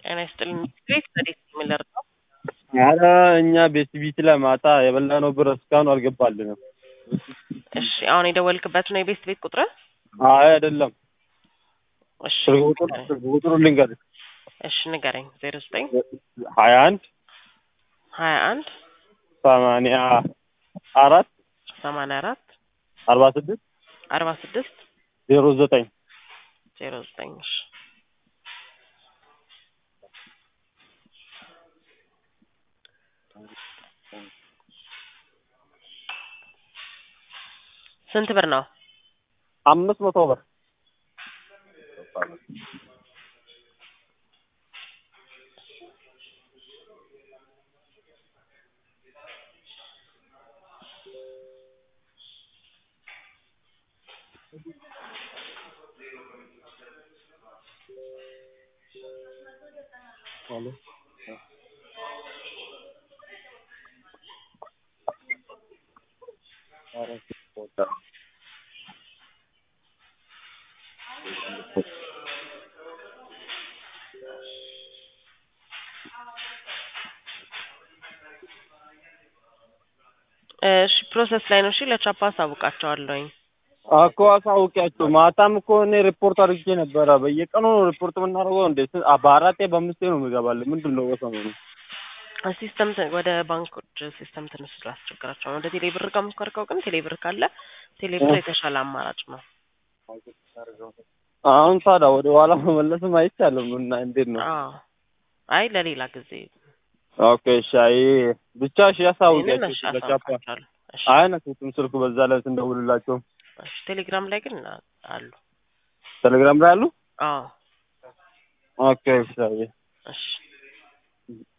ጤና ይስጥልኝ። ቤት በዴት የሚለር ነው። ኧረ እኛ ቤት ቢት ላይ ማታ የበላነው ብር እስካሁን አልገባልንም። እሺ አሁን የደወልክበት ነው የቤት ቤት ቁጥር? አይ አይደለም፣ እሺ ስልክ ቁጥር ስልክ ቁጥሩ ልንገርህ፣ እሺ ንገረኝ። ዜሮ ዘጠኝ ሀያ አንድ ሀያ አንድ ሰማንያ አራት ሰማንያ አራት አርባ ስድስት አርባ ስድስት ዜሮ ዘጠኝ ዜሮ ዘጠኝ እሺ ስንት ብር ነው? አምስት መቶ ብር እሺ ፕሮሰስ ላይ ነው። እሺ ለቻፓ አሳውቃቸዋለሁኝ። እኮ አሳውቂያቸው። ማታም እኮ እኔ ሪፖርት አድርጌ ነበረ። በየቀኑ ነው ሪፖርት የምናደርገው እንዴ? ስ- በአራቴ በአምስቴ ነው የሚገባልን። ምንድን ነው በሰሞኑ? ሲስተም ት- ወደ ባንኮች ሲስተም ትንሽ ስላስቸገራቸው ነው። ወደ ቴሌብር ጋር የምትኮርከው ግን ቴሌብር ካለ ቴሌብር የተሻለ አማራጭ ነው። አሁን ታዲያ ወደ ኋላ መመለስም አይቻልም እና እንዴት ነው? አዎ አይ ለሌላ ጊዜ ኦኬ እሺ። አይ ብቻ እሺ፣ ይህንን ያሳውቂያቸው እሺ ለቻፓ አሳውቃቸዋለሁ። እሺ አይነቱትም ስልኩ በዛ ላይ ስንደውልላቸው እሺ ቴሌግራም ላይ ግን አሉ። ቴሌግራም ላይ አሉ። አዎ ኦኬ እሺ። አይ እሺ